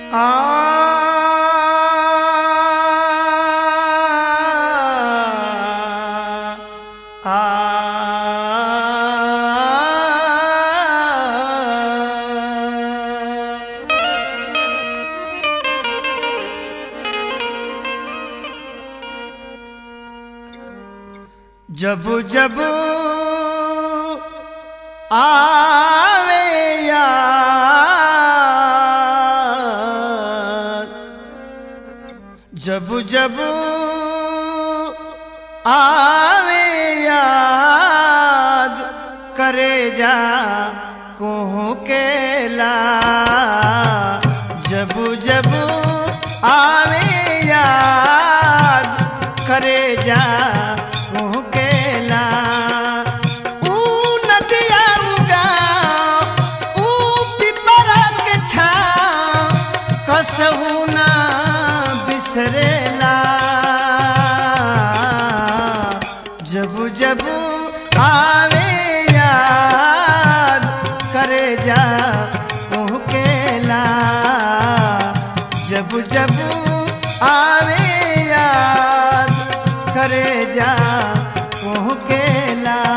जब जब आवे याद जब जब आवे याद करे जा कोह केला जब जब आवे याद करे जा कोह केला ऊ नदिया उगा ऊ पिपरा के छा कसहू ना बिसरेला जब जब आवे याद करे जा केला जब जब आवे याद करे जा केला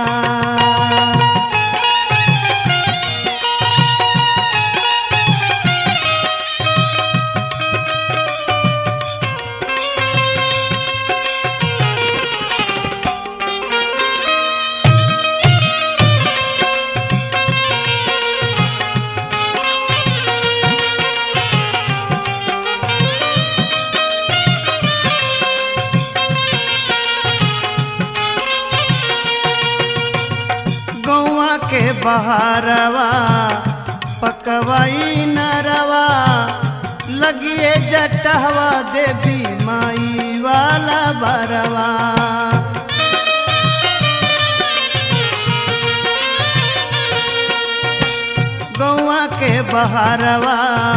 गौआ के बहारवा पकवाई नरवा लगिए जटहवा देवी माई वाला बरवा गौआ के बहारवा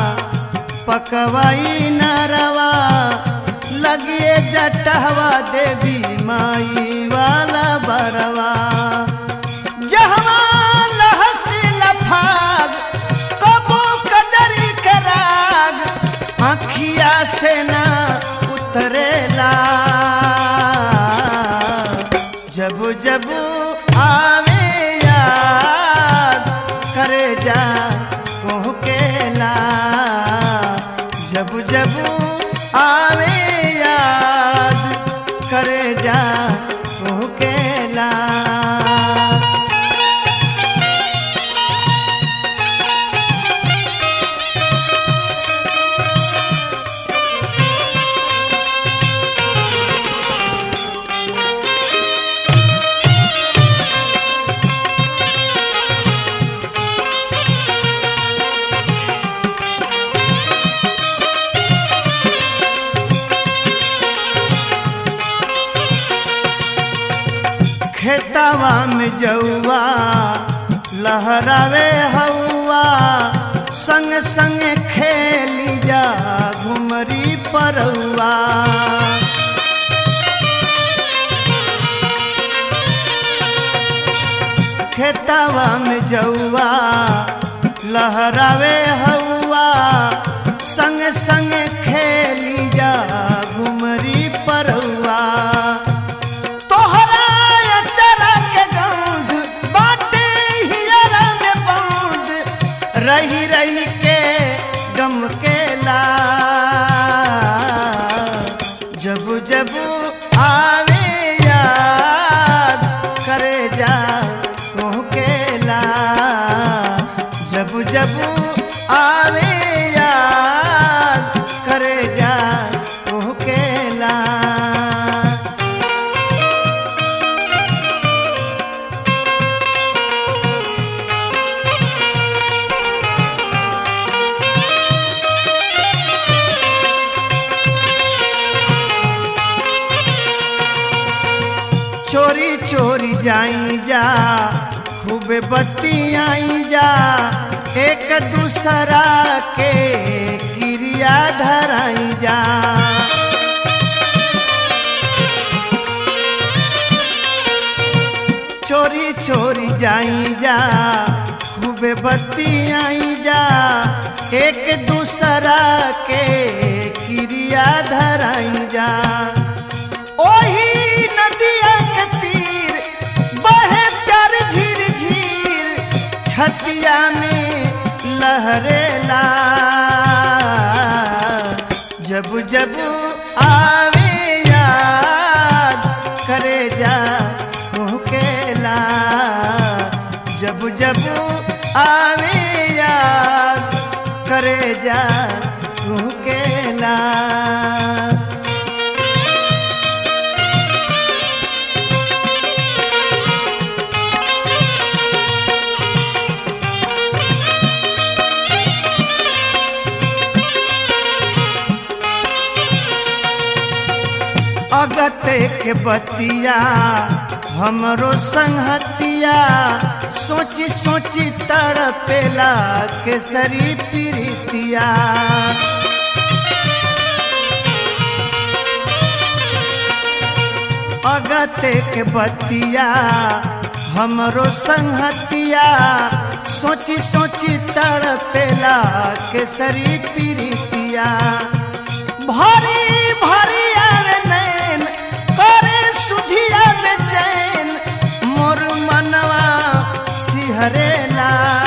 पकवाई नरवा लगिए जटहवा देवी माई वाला बरवा जहवा लहसी लफाग कबो कजरी के राग आखिया से ना उतरेला जब जब आवे याद करे जा केला जब जब आवे याद करे जा केला खेतवा में जौआ लहरावे हौआ संग संग खेली जा घुमरी परौआ खेतवा में जौआ लहरावे हौआ संग संग खेली जा घुमरी परौआ तोहरा अचरा के गंध बाटे हियरा में बंद रही रही के गम केला जब जब आवे याद करे जा केला जब जब आवे याद करे जा केला चोरी चोरी जाई जा खूबे बत्ती आई जा एक दूसरा के क्रिया धराई जा चोरी चोरी जाई जा खूबे बत्ती आई जा एक दूसरा दूसरा के क्रिया धराई जा ओही नदिया के तीर बहे प्यार झीर झीर छतिया में लहरेला जब जब आवे याद करे जा मुहकेला जब जब आवे याद करे जा मुहकेला अगते के बतिया हमरो संहतिया सोची सोची तड़पेला केसरी प्रीतिया अगते के बतिया हमरो संहतिया सोची सोची तड़पेला केसरी प्रीतिया भरी भरी आवे नैन करे सुधिया में चैन मोर मनवा सिहरेला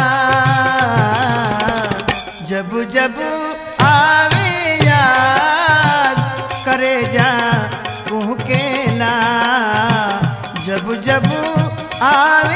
जब जब आवे याद करे जा कुहकेला जब जब आवे